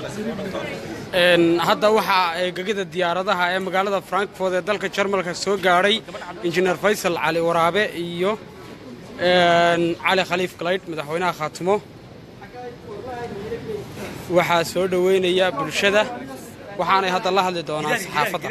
hadda waxaa gegida diyaaradaha ee magaalada frankfort ee dalka jarmalka soo gaadhay injineer faysal cali waraabe iyo cali khaliif galaydh madaxweynaha khaatimo waxaa soo dhoweynaya bulshada waxaanay hadda la hadli doonaan saxaafadda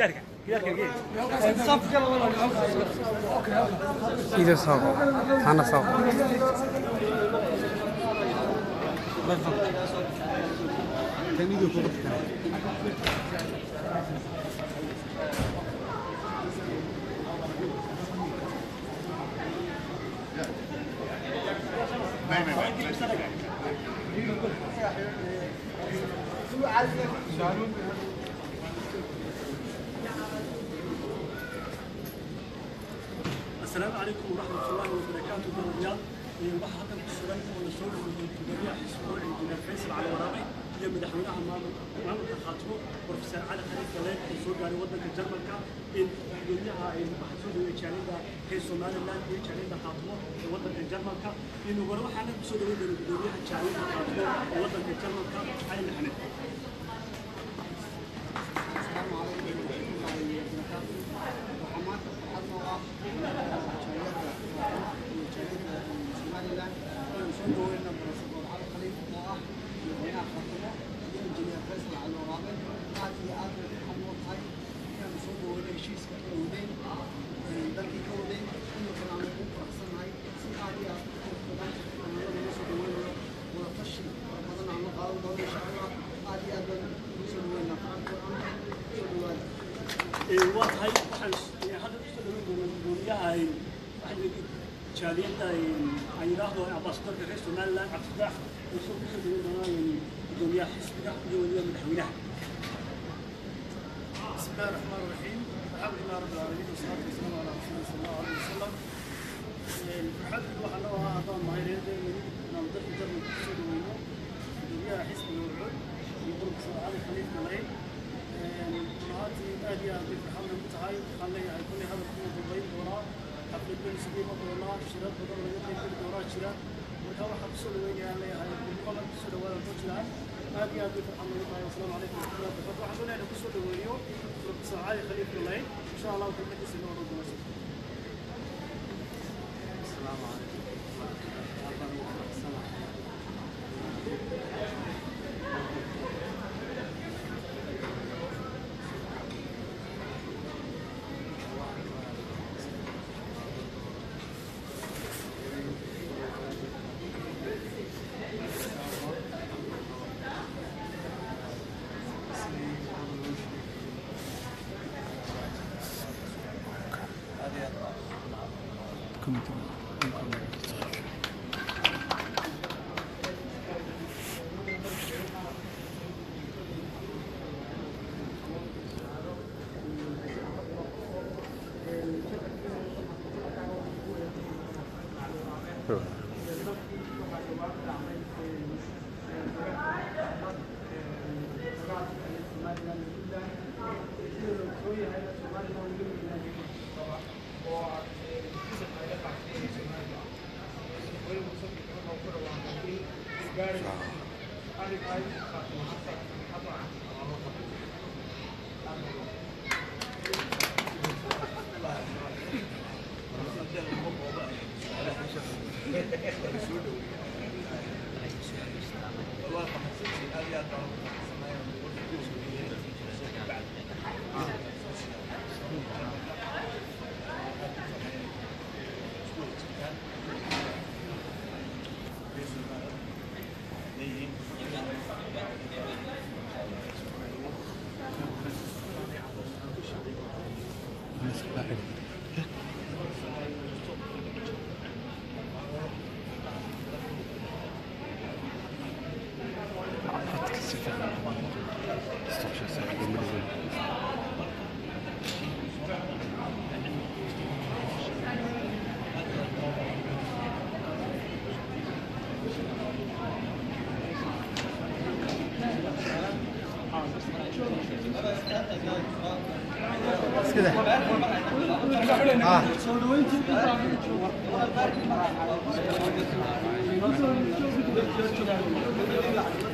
السلام عليكم ورحمة الله وبركاته دوريال waxaa halkan ku sugan oo la soo dhaweeyey gudoomiyaha xisbiga injineer faysal cali waraabe iyo madaxweynaha maamulka khaatimo profesor cali khaliif galeed oo soo gaaray waddanka jarmalka in gudoomiyaha waxaa soo dhaweeyey jaaliyadda reer somaliland iyo jaaliyadda khaatimo ee waddanka jarmalka in hore waxaana ku soo dhaweyn doona gudoomiyaha jaaliyadda khaatimo ee waddanka jarmalka cali maxamed waa tahay waxaan hadda kusoo dhaweyn doonaa gudoomiyaha jaaliyadda aan yidhaahdo ambaasadorka reer somaliland cabdifatax wuxuu kusoo dhaweyn doonaa gudoomiyaha xisbiga iyo weliba madaxweynaha بسم الله الرحمن الرحيم الحمد لله رب العالمين والصلاة والسلام على رسول الله صلى الله عليه وسلم الحمد لله waxaa loo ahaa haddaan mahayreedeeni inaan dalka jarmalka kusoo dhaweyno gudoomiyaha xisbiga wucud iyo profesor cali khaliif galayn runaatii aad iyo aad bay farxadna ku tahay waxaan leeyahay kulley hadalkuu dambayn doonaa xaflad bayn isugu iman doonaa shirar badan laga qaybgeli doonaa jira marka waxaa kusoo dhaweynayaan leeyahay kulqaban kusoo dhawaada ku jiraan aad iyo aad bay farxad nagu tahay wasalaamu calaykum waraxmatullahi wabarakatu waxaan doonaya kusoo dhaweeyo profesor cali khaliif galayn insha allahu kelmadiisa inoo odhan doona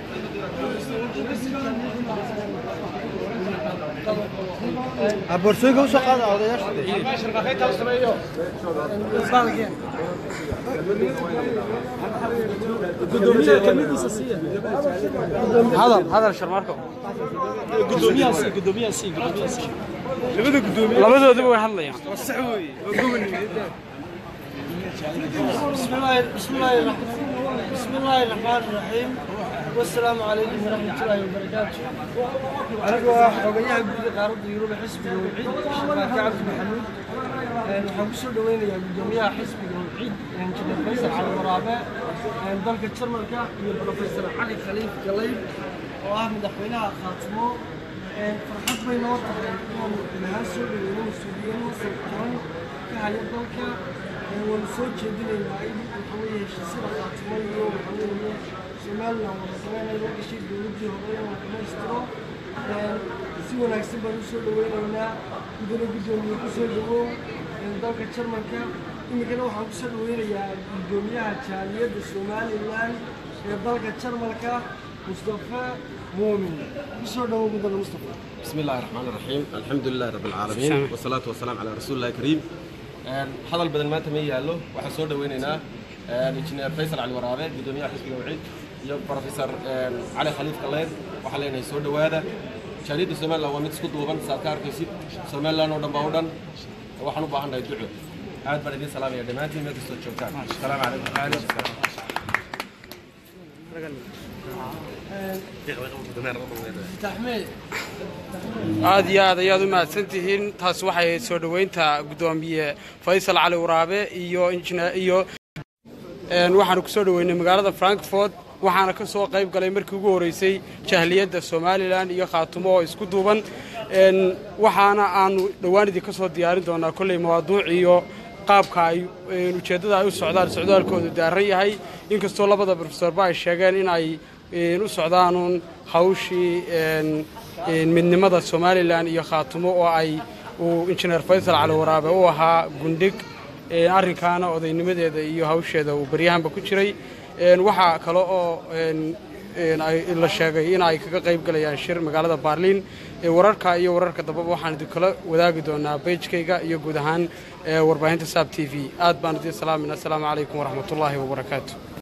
boorsooyinka usoo qaada odayaasha hadal hadal sharmaarko labadooduba way hadlayaan بسم الله بسم الله الرحمن بسم الله الرحمن الرحيم والسلام عليكم ورحمة الله وبركاته أنا حوغيها جود قارد يوروب حسب الوحيد شباك عبد محمود waxaan ku soo dhaweynayaa guddoomiyaha xisbiga wiciid injineer faysal cali waraabe dalka jarmalka iyo professor cali khaliif galayb oo ah madaxweynaha khaatimo farxad bay noo tahay inaan ilahaan soo dhaweyno mas-uuliyiin masar toban ka haya dalka waanu soo jeedinaynaa in waxa weeye heshiisyada khaatimo iyo waxa weeye somalilan wada sameynaya la gashay dowladdii hore inuu dhamaystiro si wanaagsan baan u soo dhaweynaynaa gudana guddoomiye ku soo dhawow dalka jarmalka iminkana waxaan ku soo dhaweynayaa guddoomiyaha jaaliyadda somalilan ee dalka jarmalka mustafa muumin ku soo dhawow mudane mustafa بسم الله الرحمن الرحيم الحمد لله رب العالمين والصلاة والسلام على رسول الله الكريم هذا البدن ما تمي يالو waxaan soo dhaweynaynaa injineer Faisal Ali Waraabe gudoomiyaha xisbiga wacid iyo professor Ali Khaliif Kaleed waxa leenahay soo dhawaada jaaliyadda Soomaaliland waa mid isku duuban saad ka arkaysid Soomaaliland oo dhan baa u dhan waxaan u baahannahay duco aad baan idin salaamaya dhammaantiin meel kastoo joogtaan asalaamu calaykum taxmee aad iyo aad ayaad u mahadsan tihiin taas waxay ahayd soo dhoweynta guddoomiye faysal cali waraabe iyo injineer iyo een waxaanu ku soo dhoweynay magaalada frankfort waxaana ka soo qayb galay markii ugu horreysay jahliyadda somalilan iyo khaatumo oo isku duuban een waxaana aanu dhowaan idinka soo diyaarin doonaa kolley mawaaduuc iyo qaabka ay een ujeeddada ay u socdaan socdaalkoodu daaran yahay inkastoo labada profesorba ay sheegeen in ay een u socdaanuun hawshii een een midnimada somalilan iyo khaatumo oo ay uu injineer faysal cali waraabe u ahaa gundhig een arrinkaana odaynimadeeda iyo hawsheeda uu baryahanba ku jiray een waxaa kale oo een een ay la sheegay in ay kaga qayb galayaan shir magaalada baarliin ee wararka iyo wararka dambaba waxaan idinkala wadaagi doonaa beejkayga iyo guud ahaan ee warbaahinta saab t v aad baan idiin salaamayna asalaamu calaykum waraxmatullaahi wabarakaatu